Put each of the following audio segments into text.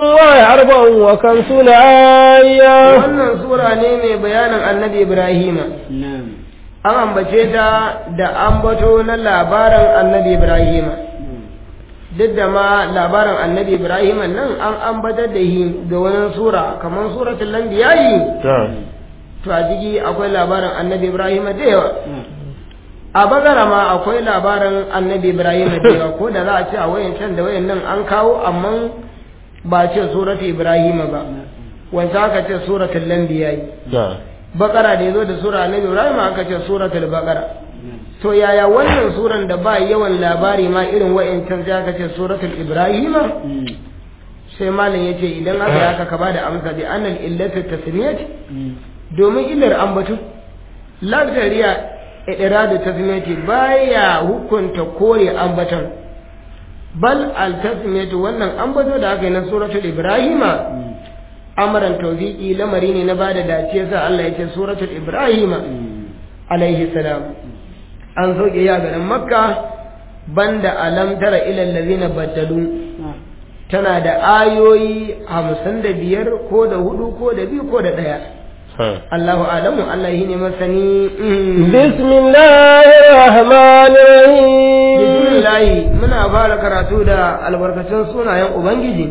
الله أربع وخمسون آية wannan sura ne mai bayanin annabi ibrahima an ambace ta da ambato na labarin annabi ibrahima duk da ma labarin annabi ibrahima nan an ambatar da shi da wani sura kamar suratul lambiyayi to a ciki akwai labarin annabi ibrahima da yawa a bagara ma akwai labarin annabi ibrahima da yawa ko da za a ce a wayan can da wayan nan an kawo amma ba ce suratul ibrahima ba wanda aka ce suratul lambiyayi bakara da ya zo da sura annabi ibrahim aka ce suratul bakara to yaya wannan suran da ba yawan labari ma irin wa'incan sai aka ce suratul ibrahima sai malam yace idan aka yi haka ka bada amsa bi annal illatu tasmiyat domin illar ambatu lafzariya idradu tasmiyati baya hukunta kore ambatan bal al tasmiyatu wannan ambato da aka yi na suratul ibrahima amaran tawfiqi lamari ne na bada dace sa Allah ya ce suratul ibrahima alaihi salam an soke ya garin makka banda alam tara ila allazina baddalu tana da ayoyi hamsin da biyar ko da hudu ko da biyu ko da ɗaya Allahu alamu Allah shi ne masani بسم الله الرحمن الرحيم bismillahi muna fara karatu da albarkacin sunayen ubangiji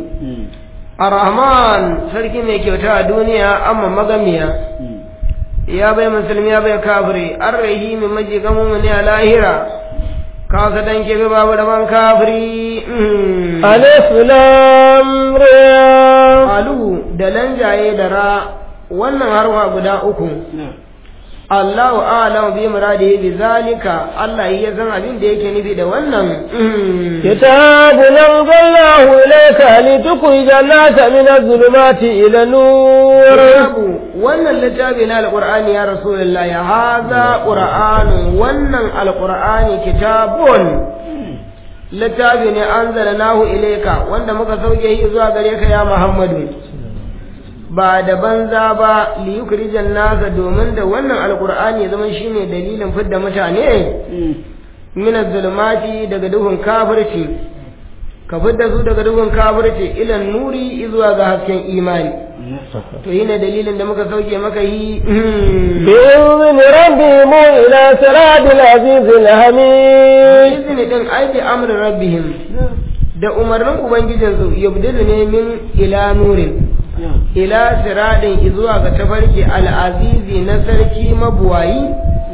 Ar-Rahman sarki mai kyauta a duniya amma magamiya ya bai musulmi ya bai kafiri Ar-Rahim maji gamu ne a lahira ka sa dan kebe babu da ban kafiri ألف لام را alu da lanjaye da ra wannan harwa guda uku Allahu a'lam bi muradihi bi zalika Allah ya san abin da yake nufi da wannan كتاب أنزلناه إليك لتخرج الناس من الظلمات إلى النور Babu wannan littafi na alqur'ani ya rasulullah ya haza qur'anu wannan alqur'ani kitabun littafi ne anzalnahu ilayka wanda muka sauke shi zuwa gare ka ya Muhammadu ba da banza ba li yukrijan nasa domin da wannan alqur'ani ya zama shine dalilin fidda mutane min zulumati daga duhun kafirci ka fidda su daga duhun kafirci ila nuri zuwa ga hasken imani to yana dalilin da muka sauke maka yi بإذن ربهم إلى صراط العزيز الحميد izini din aiki amrin rabbihim da umarnin ubangijinsu yabdilu ne min ila nurin ila siradin zuwa ga tafarki al'azizi na sarki mabuwayi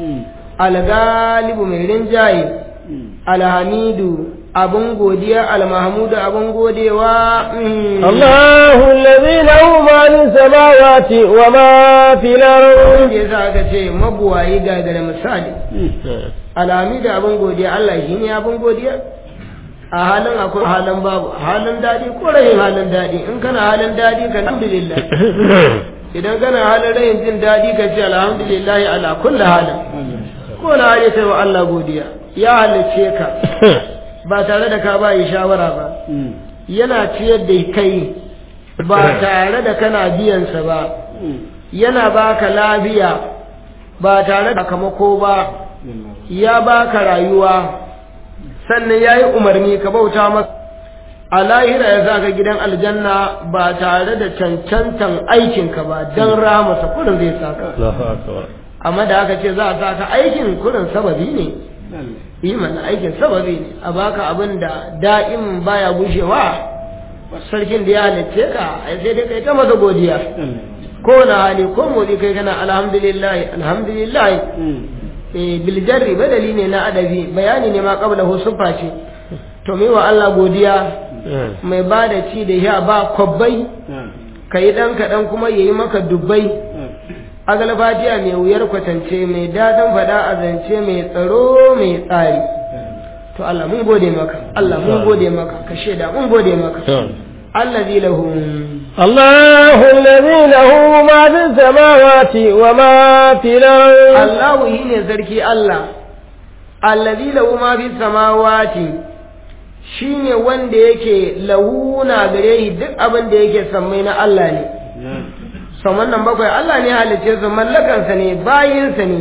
al-galibu mai rinjaye alhamidu abun godiya al-mahmudu abun godewa mm. الله الذي له ما في السماوات وما في الأرض da yasa aka ce mabuwayi gagara misali alhamidu abun godiya Allah shi ne abun godiya a halin akwai halin babu halin daɗi ko rahin halin daɗi in kana halin daɗi ka alhamdulillah idan kana halin rahin jin daɗi ka ce alhamdulillah ala kulli halin ko na hali sai wa Allah godiya ya halicce ka ba tare da ka ba yi shawara ba yana ciyar da kai ba tare da kana biyansa ba yana baka lafiya ba tare da kamako ba ya baka rayuwa sannan ya yi umarni ka bauta masa a lahira ya ka gidan aljanna ba tare da cancantan aikinka ba don ramasa kurin zai saka amma da aka ce za a saka aikin kurin sababi ne yi mana aikin sababi ne a baka abin da da'im baya gushewa sarkin da ya halicce ka ai sai dai kai ta masa godiya ko na hali ko motsi kai kana alhamdulillah alhamdulillah eh bil jarri badali ne na adabi bayani ne ma qabla hu sufa ce to mai wa Allah godiya mai ba da ci da ya ba kwabbai kai dan kaɗan kuma yayi maka dubbai agal fatiya mai wuyar kwatance mai dadan fada a zance mai tsaro mai tsari to Allah mun gode maka Allah mun gode maka ka shaida mun gode maka allazi lahu الله الذي له ما في السماوات وما في الأرض Allahu shine sarki Allah allazi lahu ma fi samawati shine wanda yake lahuna gare shi duk abin da yake sammai na Allah ne saman nan bakwai Allah ne halicce su mallakansa ne bayinsa ne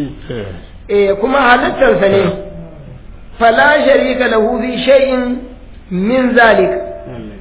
eh kuma halittarsa ne fala sharika lahu fi shay'in min zalik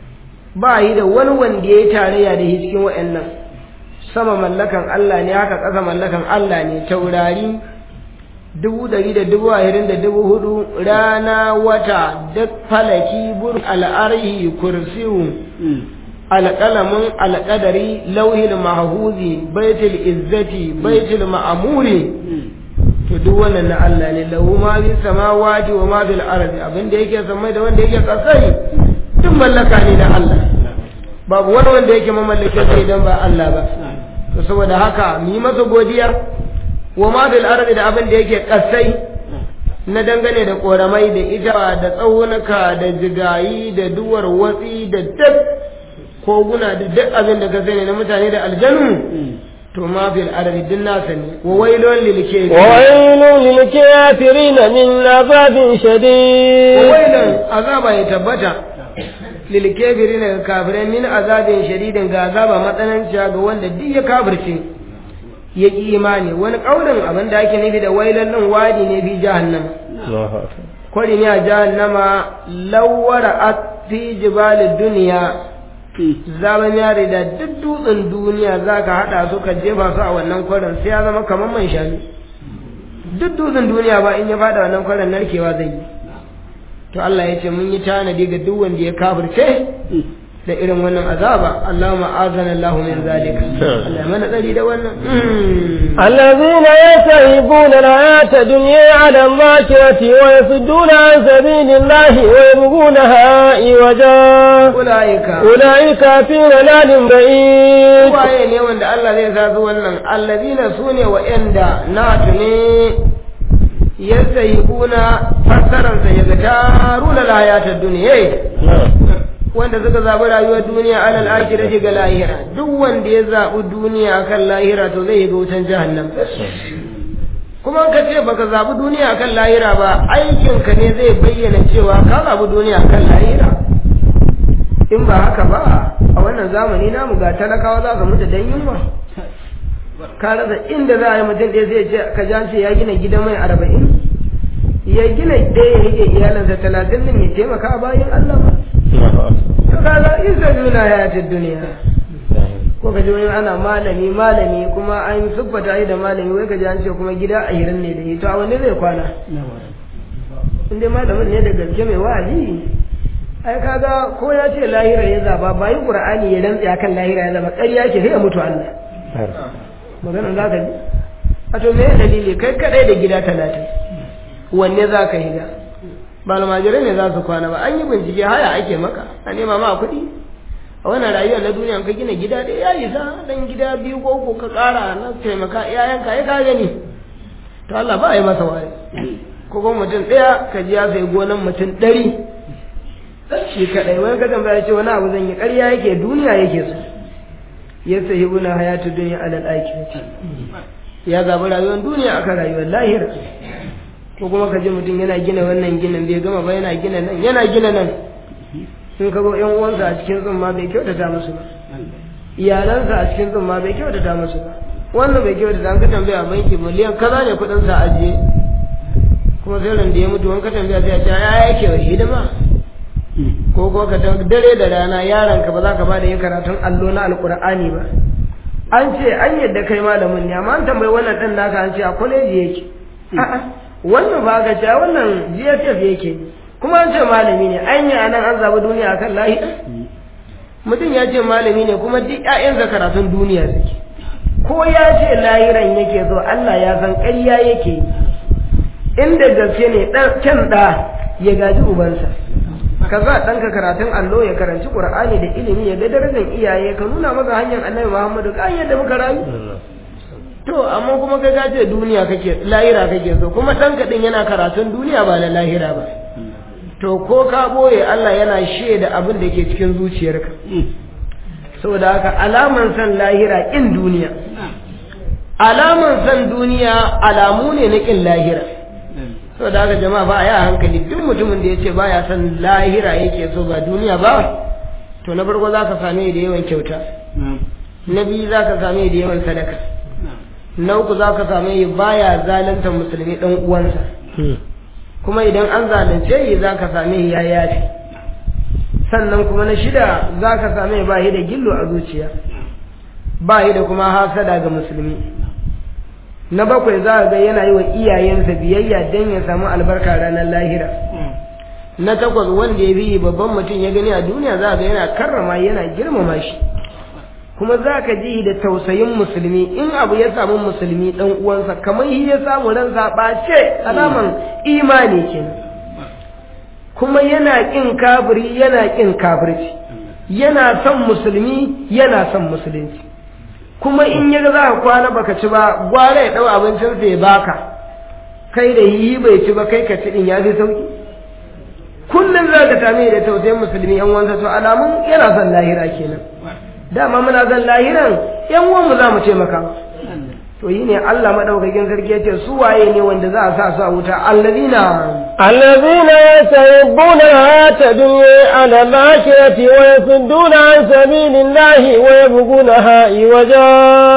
ba yi da wani wanda ya yi tarayya da shi cikin wa'annan sama mallakan Allah ne haka ƙasa mallakan Allah ne taurari dubu ɗari da dubu ashirin da dubu hudu rana wata duk falaki bur al'arhi kursiyu alƙalamin alƙadari lauhil mahahuzi baitul izzati baitul ma'amuri to duk wannan na Allah ne lahu ma fi samawati wa ma fil ardi abin da yake samai da wanda yake kasai duk mallaka ne na Allah babu wani wanda yake mamallakin sai idan ba Allah ba to saboda haka mu yi masa godiya wa ma fil ardi da abin da yake kasai na dangane da koramai da ita da tsaunuka da jigayi da duwar watsi da duk koguna da duk abin da ka sani na mutane da aljanu to ma fil ardi din nasa ne wa wailun lil kafirin wa wailun lil kafirin min azabin shadid wa wailun azaba ya tabbata lil kafirin ga kafirai min azabin shadidin ga azaba matsananciya ga wanda duk ya kafirce ya ki imani wani kaulin abin da ake nufi da wailan nan wadi ne fi jahannama kwari ne a jahannama lawara a fi jibalin duniya zaman yare da duk dutsen duniya za ka haɗa su ka jefa su a wannan kwarin sai ya zama kamar man shanu duk dutsen duniya ba in ya faɗa wannan kwarin narkewa zai yi to Allah ya ce mun yi tanadi ga duk wanda ya kafirce da irin wannan azaba Allahumma azana Allah min zalika Allah mana tsari da wannan الذين يستهبون الحياة الدنيا على الذاكرة ويصدون عن سبيل الله ويبغونها عوجا ulaika أولئك في ضلال بعيد waye ne wanda Allah zai sa su wannan allazina sune wa'anda na tune yastahibuna fassaran sa yaga taruna layatar duniya wanda suka zaɓi rayuwar duniya alal akhirati ga lahira duk wanda ya zaɓi duniya akan lahira to zai ga wutan jahannam kuma ka ce baka zaɓi duniya akan lahira ba aikinka ne zai bayyana cewa ka zaɓi duniya akan lahira in ba haka ba a wannan zamani namu ga talakawa za ka mutu dan yunwa ka rasa inda za a yi mutum ɗaya zai ce ka ji an ce ya gina gida mai arba'in ya gina ɗaya ya rike iyalansa talatin din ya taimaka bayan Allah ba to kaga isa duna hayatid duniya ko ka ji wani ana malami malami kuma an siffata shi da malami wai ka ji an ce kuma gida a hirin ne da shi to a wanne zai kwana in dai malamin ne da gaske mai wa'azi ai kaga ko ya ce lahira ya zaba ba yi qur'ani ya rantsi akan lahira ya zaba ƙarya ke sai ya mutu Allah maganar za ka ji a to me dalili kai kadai da gida talatin wanne za ka higa ba almajirai ne za su kwana ba an yi bincike haya ake maka a nema ma kuɗi a wannan rayuwa na duniya ka gina gida da ya isa dan gida biyu ko uku ka ƙara na taimaka iyayenka ya ka gani to Allah ba a yi masa wani ko kuma mutum ɗaya ka ji ya sai gonan mutum ɗari shi kaɗai wani ka tambaya ce wani abu zan yi ƙarya yake duniya yake so ya sahi buna hayatu duniya alal akhirati ya zaɓi rayuwar duniya akan rayuwar lahira ko kuma ka ji mutum yana gina wannan ginin bai gama ba yana gina nan yana gina nan in ka ga yan uwansa a cikin tsumma bai kyautata musu ba iyalansa a cikin tsumma bai kyautata musu ba wannan bai kyautata an ka tambaya banki miliyan kaza ne kuɗin sa ajiye kuma sai ran da ya mutu wani ka tambaya sai a ce ya yake wa hidima ko ko ka dare da rana yaron ka ba za ka ba da yin karatun allo na alkur'ani ba an ce an yadda kai malamin ne amma an tambayi wannan ɗan naka an ce a kwaleji yake a'a wannan ba ga cewa wannan GSF yake kuma an ce malami ne an yi anan an zaɓi duniya akan lahi mutum ya ce malami ne kuma duk ƴaƴansa karatun duniya suke ko ya ce lahiran yake so Allah ya san ƙarya yake inda gaske ne kyan ɗa ya gaji ubansa ka za ɗanka karatun allo ya karanci ƙur'ani da ilimi ya ga darajar iyaye ka nuna masa hanyar annabi muhammadu ka yadda muka rayu to amma kuma kai ka ce duniya kake lahira kake so kuma ɗanka ɗin yana karatun duniya ba na lahira ba to ko ka boye Allah yana shaida abin da ke cikin zuciyarka saboda haka alaman san lahira ƙin duniya alaman san duniya alamu ne na ƙin lahira saboda haka jama'a ba a yi a hankali duk mutumin da ya ce baya son lahira yake so ba duniya ba to na farko za ka same da yawan kyauta na biyu za ka same da yawan sadaka na uku za ka same yi baya zalunta musulmi ɗan uwansa kuma idan an zalunce yi za ka same ya yafi sannan kuma na shida za ka same ba da gillo a zuciya ba da kuma hasada ga musulmi na bakwai za ga yana yi wa iyayensa biyayya don ya samu albarka ranar lahira na takwas wanda ya bi babban mutum ya gani a duniya za ga yana karrama yana girmama shi kuma za ka ji da tausayin musulmi in abu ya samu musulmi dan uwansa kamar shi ya samu ransa ɓace alaman imani kenan kuma yana ƙin kafiri yana ƙin kafirci yana son musulmi yana son musulunci kuma in ya ga za ka kwana baka ci ba gwara ya ɗau abincinsa ya baka kai da yi bai ci ba kai ka ci ɗin ya fi sauki kullum za ka same da tausayin musulmi yan wansa to alamun yana son lahira kenan dama muna son lahiran yan uwanmu za mu ce maka to yi ne Allah madaukakin sarki yace su waye ne wanda za a sa su a wuta alladina الذين يستحبون الحياة الدنيا على الآخرة ويصدون عن سبيل الله ويبغونها عوجا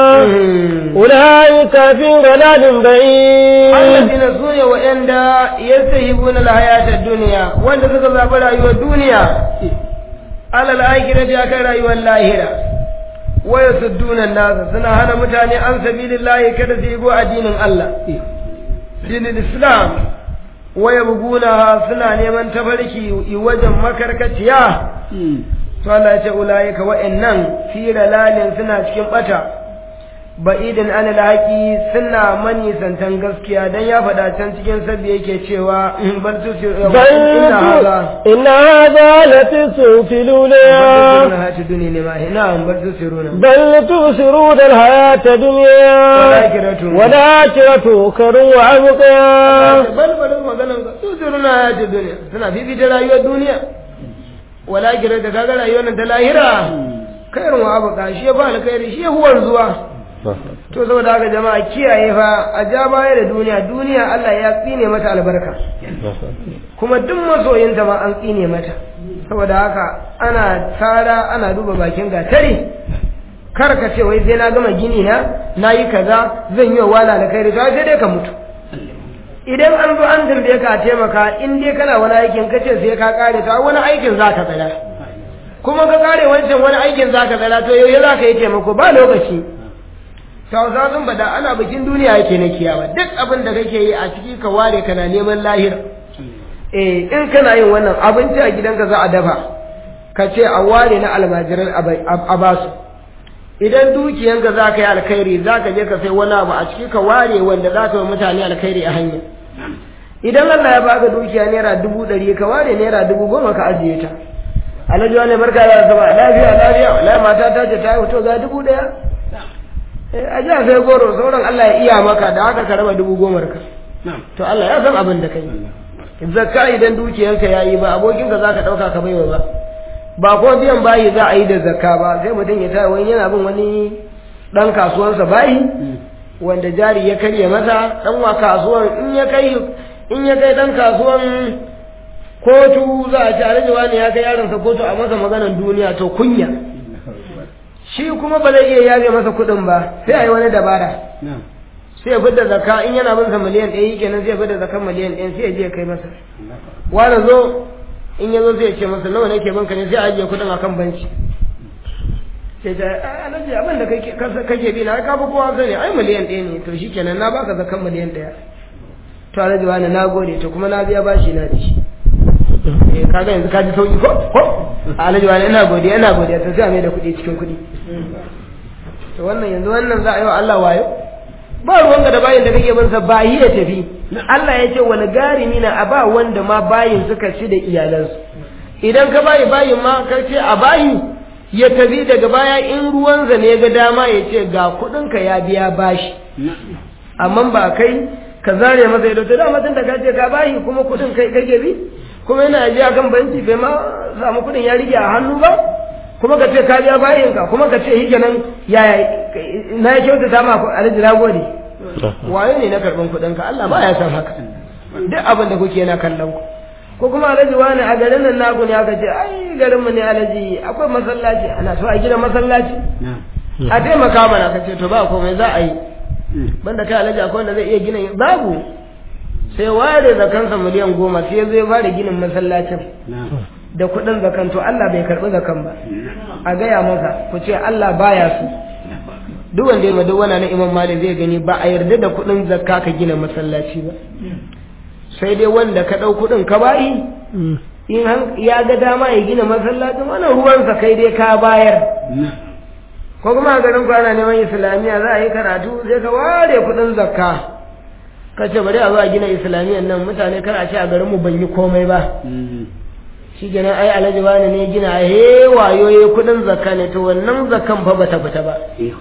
أولئك في ضلال بعيد alladina su ne wa'anda yastahibuna alhayata ad-dunya wanda suka zaɓi rayuwar duniya alal akhirati akan rayuwar lahira wa yasudduna an-nas suna hana mutane an sabilillahi kada su yi addinin Allah dinin Islam wa yabguna suna neman tabarki wajen makarkaciya to Allah ya ce ulaika wa'annan fi dalalin suna cikin bata ba'idin an alhaqi suna mani santan gaskiya dan ya faɗa can cikin sabbi yake cewa bal tusiru بل inna hadha إن هذا لتسوف الأولى hayatu dunya ne ma na'am bal tusiruna بل تؤثرون الحياة الدنيا والآخرة. والآخرة خير وأبقى bal bal maganan ka tusiruna hayatu dunya suna fifita rayuwar duniya wala kira da kaga rayuwar nan ta lahira kairun wa abuka shi ya ba alkhairi shi ya huwar zuwa to saboda haka jama'a kiyaye fa a ja baya da duniya duniya Allah ya tsine mata albarka kuma duk masoyinta ma an tsine mata saboda haka ana tsara ana duba bakin gatari kar ka ce wai sai na gama gini na na yi kaza zan yi wa wala da kai sai dai ka mutu idan an zo an tambaye ka a taimaka in dai kana wani aikin ka ce sai ka kare to wani aikin za ka tsara kuma ka kare wancan wani aikin za ka tsara to yau za ka yi taimako ba lokaci Hausa sun bada ana bikin duniya yake na kiyama duk abin da kake yi a ciki ka ware kana neman lahira eh in kana yin wannan abinci a gidanka za a dafa ka ce a ware na almajiran a basu idan dukiyanka za ka yi alkhairi za ka je ka sai wani abu a ciki ka ware wanda za ka yi mutane alkhairi a hanya idan Allah ya baka dukiya naira dubu ɗari ka ware naira dubu goma ka ajiye ta alhaji wani barka da sama lafiya lafiya wallahi mata ta ce ta yi to ga dubu ɗaya a ji a sai goro sauran Allah ya iya maka da haka ka raba dubu gomar ka to Allah ya san abin da kai zakka idan dukiyanka ya yi ba abokinka za ka ɗauka ka baiwa ba ba ko biyan bayi za a yi da zakka ba sai mutum ya taya wani yana bin wani ɗan kasuwansa bayi wanda jari ya karye masa ɗan wa kasuwan in ya kai in ya kai ɗan kasuwan kotu za a ci alhaji wani ya kai yaronsa kotu a masa maganan duniya to kunya shi kuma ba zai iya yaje masa kuɗin ba sai a yi wani dabara sai ya fidda zakka in yana bin sa miliyan ɗaya yi kenan sai ya fidda zakkan miliyan ɗaya sai ya je ya kai masa wani zo in ya zo sai ya ce masa nawa nake banka ne sai a ajiye kuɗin akan banki sai ta alaji abin da kake bi na ka fi kowa sani ai miliyan ɗaya ne to shi kenan na baka zakkan miliyan ɗaya to alaji wani na gode to kuma na biya bashi na da shi eh kaga yanzu ka ji sauki ko ko alaji wani ina godiya ina godiya to sai a mai da kuɗi cikin kuɗi to wannan yanzu wannan za a yi wa Allah wayo ba ruwanka da bayin da kake bin sa bayi ya tafi Allah ya ce wani garimi na a ba wanda ma bayin suka ci da iyalansu idan ka bayi bayin ma ka ce a bayi ya tafi daga baya in ruwan zane ya ga dama ya ce ga kuɗinka ya biya bashi amma ba kai ka zare masa ido to dama tun da ka ce ka bayi kuma kuɗin kai kake bi kuma yana ajiya kan banki bai ma samu kuɗin ya rige a hannu ba kuma ka ce ka biya bayin ka kuma ka ce shi kenan ya na ya kyautata ma alhaji na gode waye ne na karɓan kuɗin ka Allah ba ya san haka duk abin da kuke yana kallon ku ko kuma alhaji wani a garin nan naku ne aka ce ai garin mu ne alhaji akwai masallaci ana so a gina masallaci a taimaka mana ka ce to ba komai za a yi banda kai alhaji akwai wanda zai iya gina babu sai ware da kansa miliyan goma sai zai fara ginin masallacin da kuɗin zakan to Allah bai karɓi zakan ba a gaya masa ku ce Allah baya su duk wanda ya duk wani na imam malik zai gani ba a yarda da kuɗin zakka ka gina masallaci ba sai dai wanda ka ɗau kuɗin ka bayi in ya ga dama ya gina masallacin wannan ruwansa kai dai ka bayar ko kuma a garin kwana neman islamiyya za a yi karatu sai ka ware kuɗin zakka ka ce bari a zo a gina islamiyyan nan mutane kar a ce a garinmu ban yi komai ba shi kenan ai alhaji wani ne gina he wayoyi kuɗin zakka ne to wannan zakkan fa bata fita ba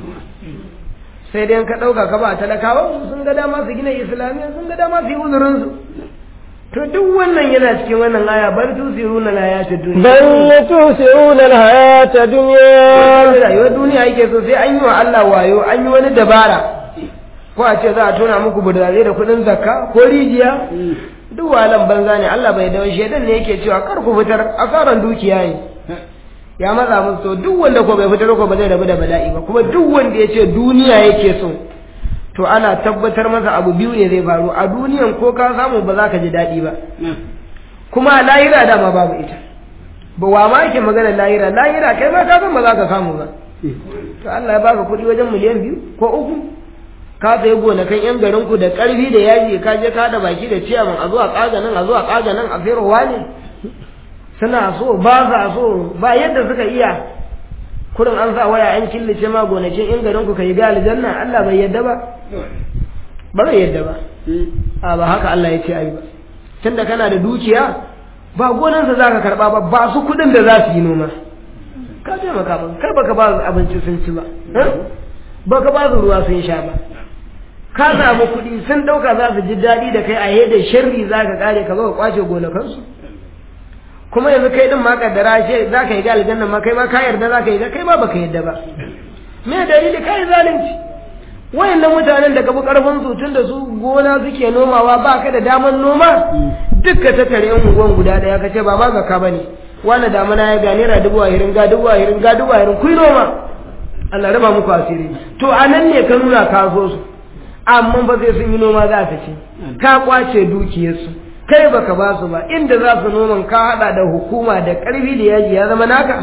sai dai ka ɗauka ka ba talakawa sun ga dama su gina islamiyya sun ga dama su yi uzurinsu to duk wannan yana cikin wannan aya bar tusiruna hayata duniya bal tusiruna hayata duniya rayuwar duniya yake so sai an yi wa Allah wayo an yi wani dabara ko a ce za a tona muku budare da kuɗin zakka ko rijiya duk walan banza ne Allah bai dawo shedan ne yake cewa kar ku fitar asaran dukiya ne ya matsa musu to duk wanda ko bai fitar ko ba zai rabu da bala'i ba kuma duk wanda ya ce duniya yake so to ana tabbatar masa abu biyu ne zai faru a duniyan ko ka samu ba za ka ji daɗi ba kuma a lahira dama babu ita ba wa ma yake magana lahira lahira kai ma ka san ba za ka samu ba to Allah ya baka kuɗi wajen miliyan biyu ko uku ka sayi gonakan yan garin ku da ƙarfi da yaji ka je ka da baki da ciyaman a zuwa ƙaga nan a zuwa ƙaga nan a ferowa ne suna so ba sa so ba yadda suka iya kurin an sa waya an killace ma gonakin in garin ku kai ga aljanna Allah bai yadda ba ba zai yadda ba a ba haka Allah ya ce ai ba tunda kana da dukiya ba gonansa zaka karba ba ba su kudin da za su yi noma ka ce maka ba kar baka ba su abinci sun ci ba baka ba su ruwa sun sha ba ka samu kuɗi sun ɗauka za su ji daɗi da kai a yadda sharri za ka kare ka zo ka kwace gonakansu kuma yanzu kai din ma kaddara ce za ka yi ga aljanna ma kai ma ka yarda za ka yi ga kai ma baka yarda ba me dalili kai zalunci wayannan mutanen da ka bi karfin su tun da su gona suke nomawa ba ka da daman noma dukka ta tare yan unguwan guda daya ka ce ba ma zakka bane wani damana ya ga naira dubu ahirin ga dubu ahirin ga dubu ahirin kuyi noma Allah raba muku asiri to a nan ne ka nuna ka so su amma ba sai sun yi noma za ta ci ka kwace dukiyarsu kai baka ba su ba inda za su noman ka hada da hukuma da karfi da yaji ya zama naka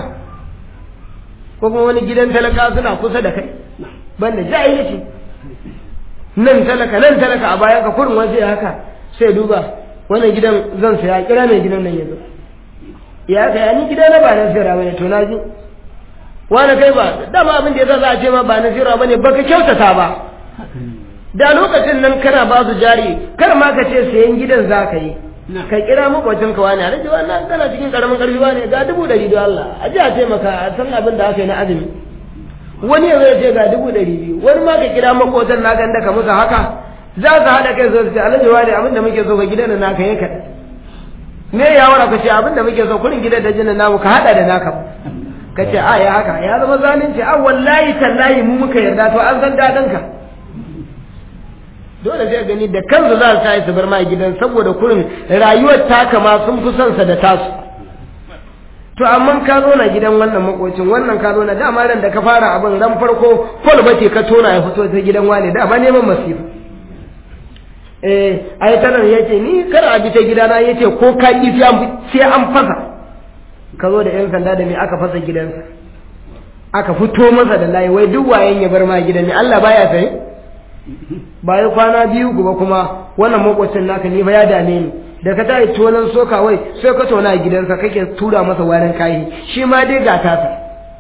ko kuma wani gidan talaka suna kusa da kai banda jahilci nan talaka nan talaka a bayan ka kurin waje haka sai duba wannan gidan zan saya kira mai gidan nan yanzu ya kai ni gida na ba na sayarwa bane to na ji wani kai ba dama abin da yasa za a ce ma ba na sayarwa bane baka kyautata ba da lokacin nan kana ba su jari kar ma ka ce sayan gidan za ka yi ka kira makwacin ka wani alaji wannan kana cikin karamin karfi wani ga dubu ɗari don Allah a ji a taimaka a san abin da aka yi na azumi wani ya zai ce ga dubu ɗari biyu wani ma ka kira makwacin naka inda ka musu haka za su haɗa kai su ce alaji wani abin da muke so ka gidan da naka yi kaɗan me ya wara ka ce abin da muke so kurin gidan da jinin namu ka haɗa da naka ka ce a ya haka ya zama zalunci a wallahi tallahi mu muka yarda to an san daɗin ka dole zai gani da kansu za su tayi su bar ma gidan saboda kurin rayuwar taka ma sun fi son sa da tasu to amma ka zo na gidan wannan makocin wannan ka zo na dama ran da ka fara abin ran farko fol bace ka tona ya fito ta gidan wani dama neman masifa eh ai tanan yace ni kar a bi ta gidana yace ko ka ki sai an fasa ka zo da yan sanda da me aka fasa gidansa aka fito masa da layi wai duk wayen ya bar ma gidan ne Allah baya sai bayan kwana biyu kuma kuma wannan makwacin naka ni fa ya dame ni da ka tayi tonan soka wai sai ka tona a gidansa kake tura masa warin kayi shi ma dai ga tasa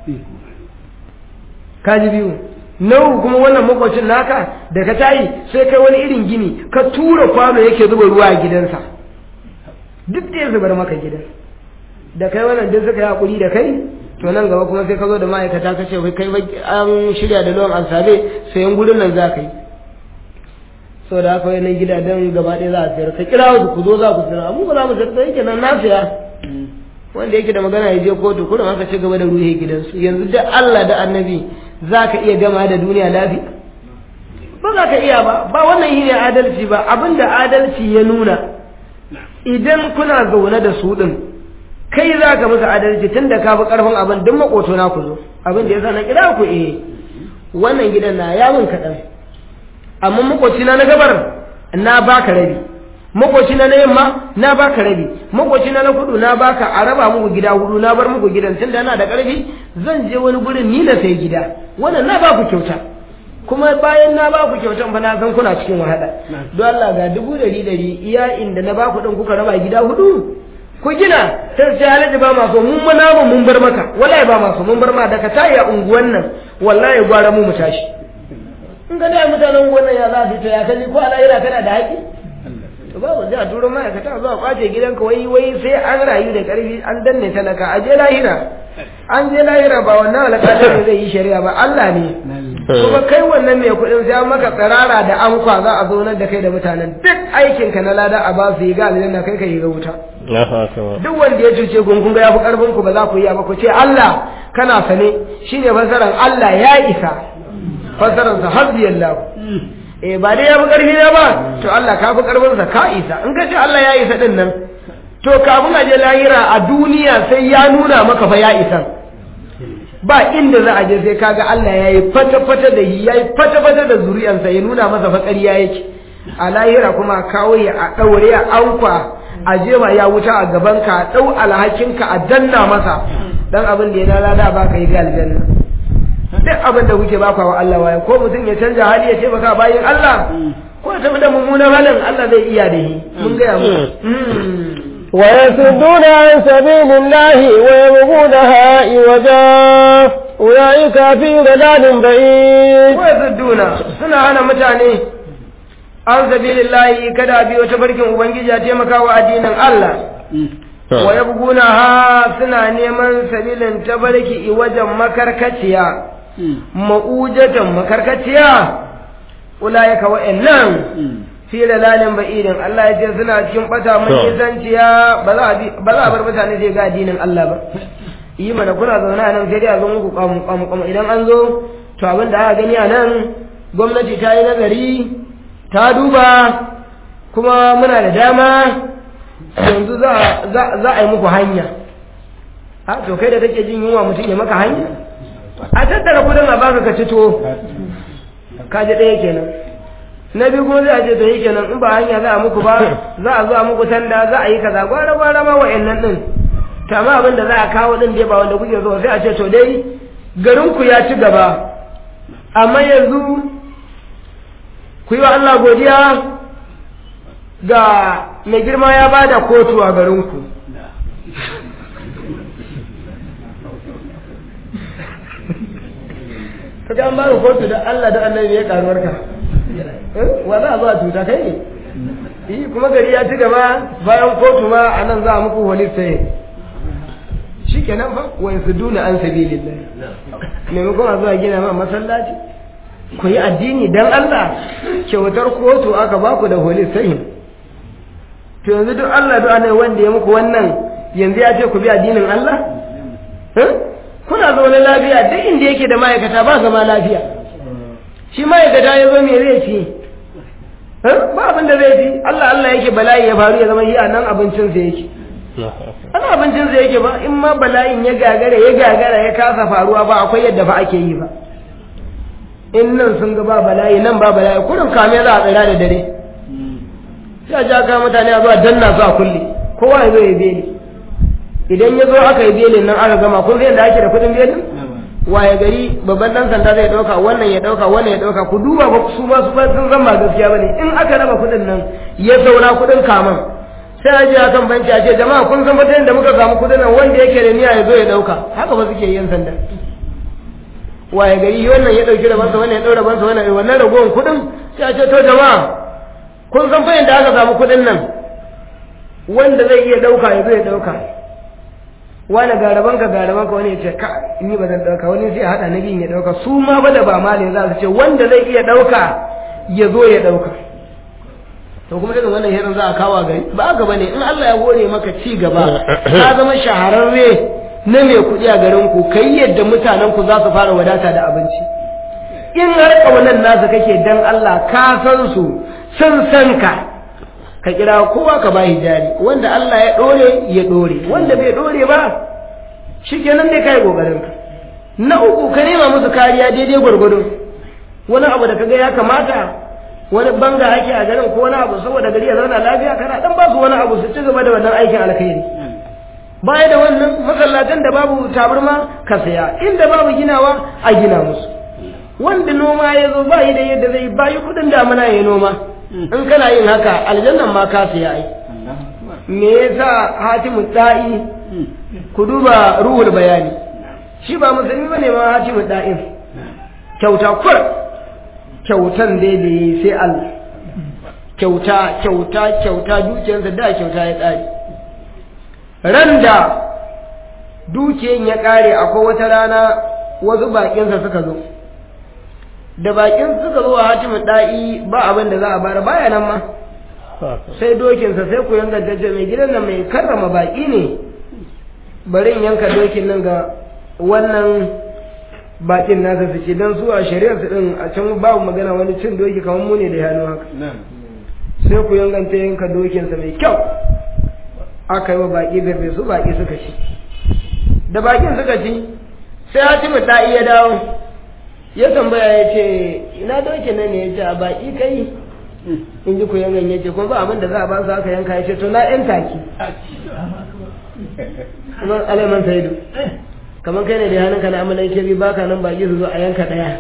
kaji biyu nau kuma wannan makwacin naka da ka tayi sai kai wani irin gini ka tura kwano yake zuba ruwa a gidansa duk da ya zubar maka gidan da kai wannan duk suka yi hakuri da kai to nan gaba kuma sai ka zo da ma'aikata ka ce wai kai an shirya da lawan ansabe sayan gudun nan za ka yi so da haka wani gidajen gaba ɗaya za a sayar ka kira su ku zo za ku sayar amma ba za mu sayar da yake nan na saya wanda yake da magana ya je kotu kurin aka ci gaba da ruhe gidansu yanzu da Allah da annabi za ka iya gama da duniya lafiya ba za ka iya ba ba wannan shi ne adalci ba abinda adalci ya nuna idan kuna zaune da su ɗin kai za ka musu adalci tun da ka fi ƙarfin abin duk maƙoto na ku zo abin da ya sa na kira ku eh wannan gidan na ya min kaɗan amma maƙoci na na gabar na baka rabi makoci na yamma na baka rabi makoci na na kudu na baka a raba muku gida hudu na bar muku gidan tunda yana da karfi zan je wani gurin ni na sai gida wannan na baku kyauta kuma bayan na baku kyautan fa na san kuna cikin wahala don Allah ga dubu dari dari iya inda na baku din kuka raba gida hudu ku gina sai sai halaji ba maso mun mana mu mun bar maka wallahi ba maso mun bar ma daga tayi a unguwan nan wallahi gwara mu mu tashi in ga da mutanen unguwan nan ya za su to ya kaji ko alayira kana da haƙi to babu zai a turo ma'aikata zuwa kwace gidanka wai wai sai an rayu da ƙarfi an danne talaka a je lahira an je lahira ba wannan alƙalin ne zai yi shari'a ba Allah ne kuma kai wannan mai kuɗin sai an maka tsirara da ankwa za a zaunar da kai da mutanen duk aikinka na lada a ba su yi ga aljanna kai ka yi ga wuta duk wanda ya cuce kun kun ga yafi karfin ku ba za ku yi ba ku ce Allah kana sane shine fasaran Allah ya isa fasaran sa hasbiyallahu eh ba dai ya fi ƙarfi na ba to Allah ka fi ƙarfinsa ka isa in ka ce Allah ya isa din nan to kafin a je lahira a duniya sai ya nuna maka fa ya isa ba inda za a je sai kaga Allah ya yi fata-fata da yi ya yi fata-fata da zuri'ansa ya nuna masa fa ƙarya yake a lahira kuma kawo ya a ɗaure a ankwa a jema ya wuta a gabanka a ɗau alhakinka a danna masa dan abin da ya lalada ba ka yi ga aljanna duk abin da kuke baka wa Allah waye ko mutum ya canja hali ya ce baka bayin Allah ko ta da mummunan halin Allah zai iya da shi mun ga mu ويصدون عن سبيل الله ويبغونها عوجا أولئك في ضلال بعيد ويصدون suna hana mutane an sabilillahi kada bi wata barkin ubangiji a taimaka wa addinin Allah wa yabgunaha suna neman sabilin tabarki wajen makarkaciya ma'ujatan makarkaciya ulaika wa'annan fi dalalin ba'idin Allah ya ce suna cikin bata mai nisanciya ba za a bar mutane sai ga addinin Allah ba yi mana kuna zaune a nan sai dai a zo muku kamu kamu kamu idan an zo to abin da aka gani a nan gwamnati ta yi nazari ta duba kuma muna da dama yanzu za a yi muku hanya a to kai da kake jin yunwa mutum ya maka hanya a tattara kudin a baka ka cito ka ji ɗaya kenan na biyu kuma zai ce to yi kenan in ba hanya za a muku ba za a zo a muku tanda za a yi kaza gwara gwara ma wa'annan din to amma abin da za a kawo din dai ba wanda kuke so sai a ce to dai garin ku ya ci gaba amma yanzu ku yi wa Allah godiya ga mai girma ya ba da kotu a garinku ka ga an ba kotu da Allah da annabi ya karuwar ka wa za a zo a cuta kai ne yi kuma gari ya ci gaba bayan kotu ma a nan za a muku wani sai shi kenan fa wa duna an sabilillah maimakon a zuwa gina ma masallaci ku yi addini dan Allah kyautar kotu aka ba ku da holy sai to yanzu duk Allah duk anai wanda ya muku wannan yanzu ya ce ku bi addinin Allah kuna zaune lafiya duk inda yake da ma'aikata ba zama lafiya shi ma'aikata ya zo me zai ci ba abin da zai ci Allah Allah yake bala'i ya faru ya zama yi a nan abincin sa yake ana abincin sa yake ba in ma bala'in ya gagara ya gagara ya kasa faruwa ba akwai yadda ba ake yi ba in nan sun ga ba bala'i nan ba bala'i kurin kame za a tsira da dare sai a ja ka mutane a zuwa danna su a kulle kowa ya zo ya beli idan ya zo aka yi belin nan aka gama kun zai da ake da kudin belin waye gari babban dan sanda zai dauka wannan ya dauka wannan ya dauka ku duba ba su ma su sun zan ba gaskiya bane in aka raba kudin nan ya saura kudin kaman sai a je a kan banki a ce jama'a kun san fatan da muka samu kudin nan wanda yake da niyya ya zo ya dauka haka ba suke yin sanda waye gari wannan ya dauki rabansa wannan ya daura rabansa wannan wannan ragowar kudin sai a ce to jama'a kun san fa da aka samu kudin nan wanda zai iya dauka ya zo ya dauka wani garaban ka garaban ka wani ya ce ka ni ba zan dauka wani sai hada na biyun ya dauka su ma ba da ba malin za su ce wanda zai iya dauka ya zo ya dauka to kuma irin wannan hirin za a kawo gari ba ga bane in Allah ya hore maka ci gaba ka zama shahararre na mai kuɗi a garin ku kai yadda mutanen ku za su fara wadata da abinci in har kaunan nasu kake dan Allah ka san su sun san ka ka kira kowa ka bayi jari wanda Allah ya dore ya dore wanda bai dore ba shikenan dai kai kokarin ka na uku ka nema musu kariya daidai gwargwado wani abu da kaga ya kamata wani banga ake a garin ko wani abu saboda gari ya zauna lafiya kana dan ba su wani abu su ci gaba da wannan aikin alkhairi baya da wannan masallatan da babu tabarma ka saya inda babu ginawa a gina musu wanda noma ya zo ba yi da yadda zai bayi kudin damuna ya noma in kana yin haka aljannan ma ka saya ai me yasa hatimu da'i ku duba ruhul bayani shi ba musulmi bane ma hatimu da'in kyauta kur kyautan dai da yi sai Allah kyauta kyauta kyauta dukiyarsa da kyauta ya ƙare ran da dukiyan ya ƙare akwai wata rana wasu baƙinsa suka zo da baƙin suka zo a hatimin ɗa'i ba abin da za a bara baya nan ma sai dokinsa sai ku yanka jaje mai gidan nan mai karrama baƙi ne bari in yanka dokin nan ga wannan bakin nasa su ce don su a shari'ar su din a can babu magana wani cin doki kamar mu ne da hannu haka sai ku yanganta yanka dokinsa mai kyau aka yi wa baki garbe su baki suka ci da bakin suka ci sai hatimu ta iya dawo ya tambaya ya ce ina dokin nan ne ya ce a baki kai in ji ku yangan ya ce kuma ba abin da za a ba su aka yanka ya ce to na yan taki kuma alaiman saidu kamar kai ne da hannunka na amalan shiri baka nan baki su zo a yanka daya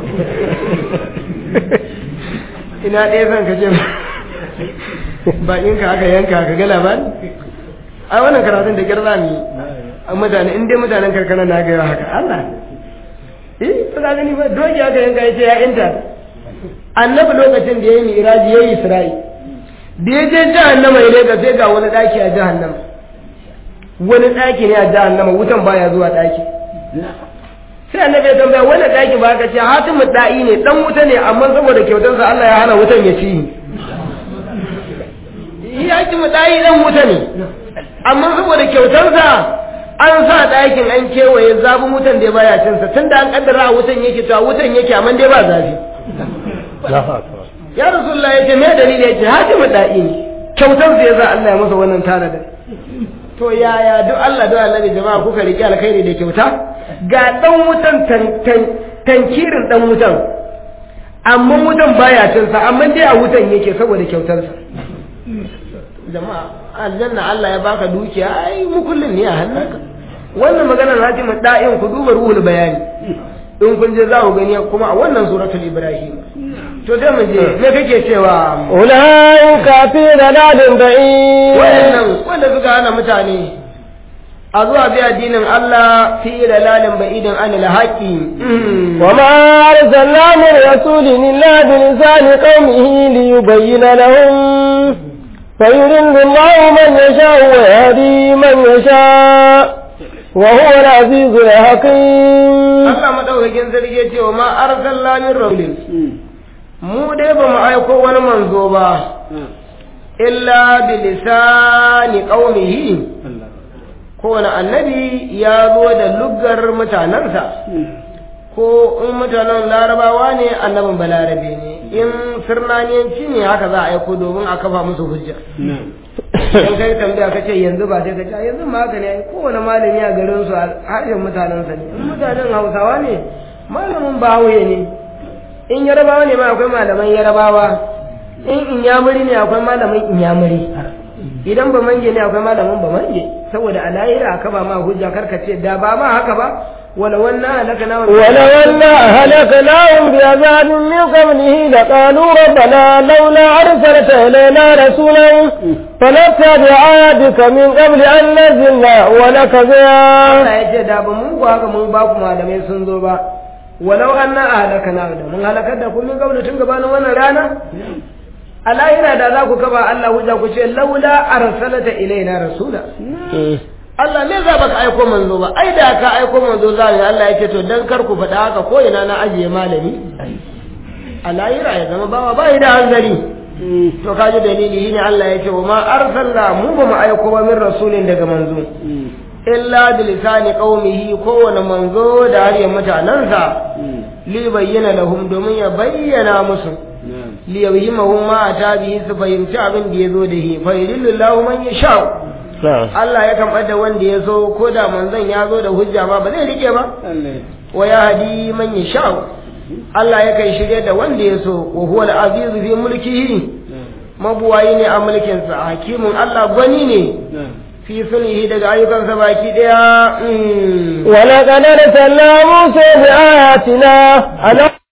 ina ɗaya zan ka ce bakin ka aka yanka ka ga labari a wannan karatun da kirza ne a mutane in dai mutanen karkara na gaya haka Allah eh ba za gani ba doki aka yanka ya ce ya inta annabi lokacin da ya yi miraji ya yi isra'i da ya je jahannama ya leka sai ga wani ɗaki a jahannama wani ɗaki ne a jahannama wutan baya zuwa ɗaki sai annabi ya tambaya wani ɗaki ba ka ce hatimu da'i ne dan wuta ne amma saboda kyautarsa Allah ya hana wutan ya ci ya ci mu da'i dan wuta ne amma saboda kyautarsa an sa ɗakin an kewaye zafin wutan da baya cin sa tunda an kaddara wutan yake to wutan yake amma dai ba zafi ya rasulullah ya ce me dalili ya ce hatimu da'i ne kyautarsa ya sa Allah ya masa wannan tanadin to yaya duk Allah duk Allah jama'a kuka riƙe alkhairi da kyauta ga dan wutan tankirin dan wutan amma wutan baya cin sa amma dai a wutan yake saboda kyautarsa jama'a aljanna Allah ya baka dukiya ai mukullin ne a hannunka wannan maganar hatimin da'in ku duba ruhul bayani in kun je za ku gani kuma a wannan suratul ibrahim to sai mu je me kake cewa ulaika fi dalalin ba'id wayannan wanda suka hana mutane a zuwa bi addinin Allah fi dalalin ba'idin anil haqi wa ma arsalna min rasulin illa bi lisani qaumihi li yubayyana lahum فيضل الله من يشاء ويهدي من يشاء وهو العزيز الحكيم Allah madaukakin sarki ya ce wa ma arsalna min rasulin mu dai ba mu aiko wani manzo ba illa bi lisani qaumihi kowane annabi ya zo da luggar mutanensa ko in mutanen larabawa ne annabin balarabe ne in sirnaniyanci ne haka za a aiko domin a kafa musu hujja in kai tambaya ka ce yanzu ba sai ka ce yanzu ma haka ne kowane malami a garin su harshen mutanensa ne in mutanen hausawa ne malamin bahaushe ne in yarabawa ne ma akwai malaman yarabawa in inyamuri ne akwai malamin inyamuri idan ba mange ne akwai malamin ba mange saboda a lahira aka ba ma hujja karka ce da ba ma haka ba ولو أن أهلكناهم ولو أن أهلكناهم بعذاب من قبله لقالوا ربنا لولا أرسلت إلينا رسولا فنتبع آياتك من قبل أن نزل ونكذا Allah ya ce da ba mun ku haka mun ba ku malamai sun zo ba walau anna ahlakana da mun halakar da ku min qablu tun gabanin wannan rana a lahira da za ku kaba Allah hujja ku ce laula arsalata ilaina rasula Allah me za baka aiko manzo ba ai da ka aiko manzo za ne Allah yake to dan kar ku faɗa haka ko ina na ajiye malami a lahira ya zama bawa ba da hanzari to kaji dalili shine Allah yake wa ma arsalna mu ba mu aiko ba min rasulin daga manzo illa bi lisani qaumihi kowane manzo da har ya mutanansa li bayyana lahum domin ya bayyana musu li yawhimahum ma ata bihi su fahimci abin da yazo da shi fa yudillahu man yasha Allah ya kan da wanda ya so ko da manzon ya zo da hujja ma ba zai rike ba wa ya hadi man yasha Allah yakan shirye da wanda ya so wa huwa al-azizu fi mulkihi mabuwayi ne a mulkinsa hakimin Allah gwani ne fi sulhi daga ayyukansa baki daya ولقد أرسلنا موسى بآياتنا أن